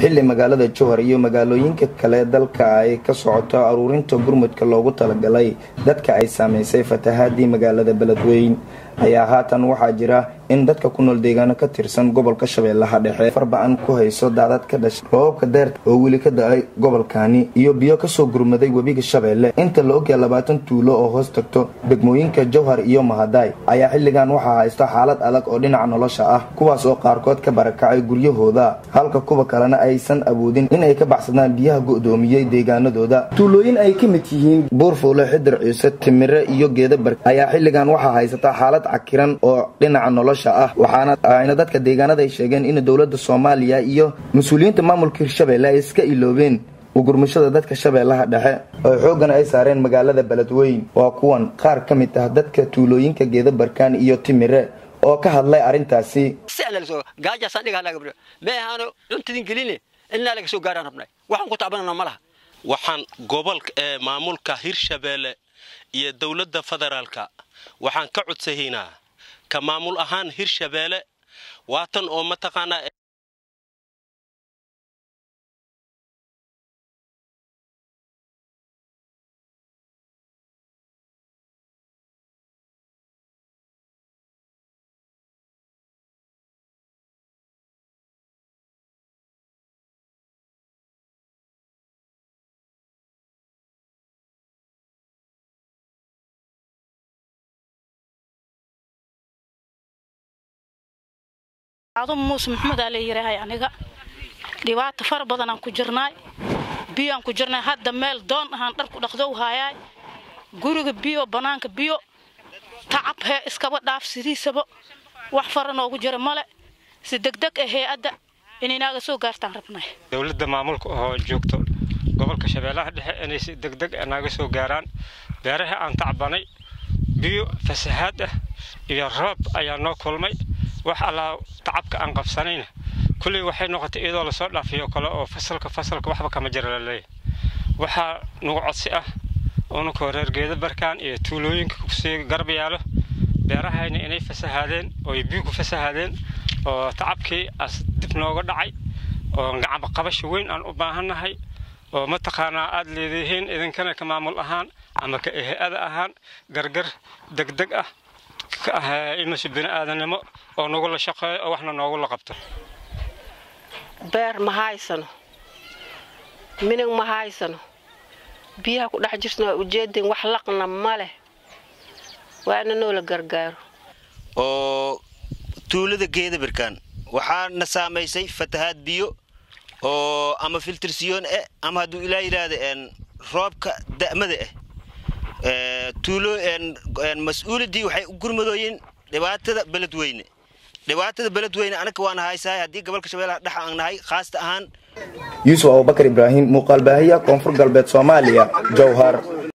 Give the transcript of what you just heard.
xilli magaalada jowhar iyo magaalooyinka kale dalka ay ka socoto aruurinta gurmudka loogu talagalay dadka ay saamaysay fatahaadii magaalada beledweyn ayaa haatan waxaa jira in dadka ku nool deegaano ka tirsan gobolka shabeellaha dhexe farba-an ku hayso daadad ka dhashay roobabka deerta oo weli ka da-ay gobolkani iyo biyo kasoo gurmaday webiga shabeelle inta la ogyaha labaatan tuulo oo hoos tagto degmooyinka jowhar iyo mahadaay ayaa xilligan waxaa haysto xaalad adag oo dhinaca nolosha ah kuwaas oo qaarkood ka barakacay guryahooda halka kuwa kalena aysan awoodin inay ka baxsadaan biyaha go-doomiyey deegaanadooda tuulooyin ay ka mid yihiin buurfuule xidir ciise timire iyo geedabar ayaa xilligan waxaa haysataa xaalad cakiran oo dhinaca nolosha ah waxaana ayna dadka deegaanada ay sheegeen in dowladda soomaaliya iyo mas-uuliyiinta maamulka hirshabeelle ay iska iloobeen ugurmashada dadka shabeellaha dhexe oo xoogana ay saareen magaalada beledweyn waa kuwan qaar ka mid ah dadka tuulooyinka geedabarkaan iyo timire oo ka hadlay arrintaasi meahaano cuntadin geline inaa laga soo gaaraan rabnay waxaan ku tacbanana ma laha waxaan gobolka ee maamulka hirshabeelle iyo dowladda federaalka waxaan ka codsahaynaa ka maamul ahaan hirshabeelle waatan oo mataqaanaa adu muuse maxamed aa la yidhaahay aniga dhibaato fara badanaan ku jirnaay biyoaan ku jirnay hadda meel doon ahaan dharku dhaqdow haayaay guriga biyo bannaanka biyo tacab hee iskaba dhaaf sidiisaba wax fara noogu jira male si degdeg ah hay-adda inaynaaga soo gaartaan rabnay dowladda maamulka oo joogto gobolka shabeellaha dhexe inay si degdeg naaga soo gaaraan beeraha aan tacbanay biyo fasahaad ah iyo roob ayaa noo kulmay wax allaa tacabka aan qabsanayna kulley waxay noqotay iyadoo lasoo dhaafiyo kale oo fasalka fasalka waxba kama jira laleeyahy waxaa nagu codsi ah unakoo reer geeda barkaan iyo tuulooyinka kusii garab yaalo beerahayna inay fasahaadeen oo biyo ku fasahaadeen oo tacabkii as dib nooga dhacay oo gacamba qabasho weyn aan u baahannahay oo mataqaanaa aad leedihiin idinkana ka maamul ahaan ama ka ehe-ada ahaan gargar degdeg ah imise bini'aadanimo oo nagula shaqeeyo oo waxna noogula qabto beer ma haysano minig ma haysano biyaha ku dhex jirtana waa ujeedeen wax laqna ma leh waa ina noola gargaaro oo tuulada geedabirkaan waxaana saamaysay fatahaad biyo oo ama filtirsiyoon eh ama hadduu ilaa yidhaahda roobka da'mada ah tuulo mas-uuladii waxay u gurmadooyeen dhibaatada beledweyne dhibaatada beledweyne anaga waana haysahay haddii gobolka shabeellaha dhex aan nahay khaasta ahaan yuusuf abubakar ibraahim muuqaalbaahiya koonfur galbeed soomaaliya jowhar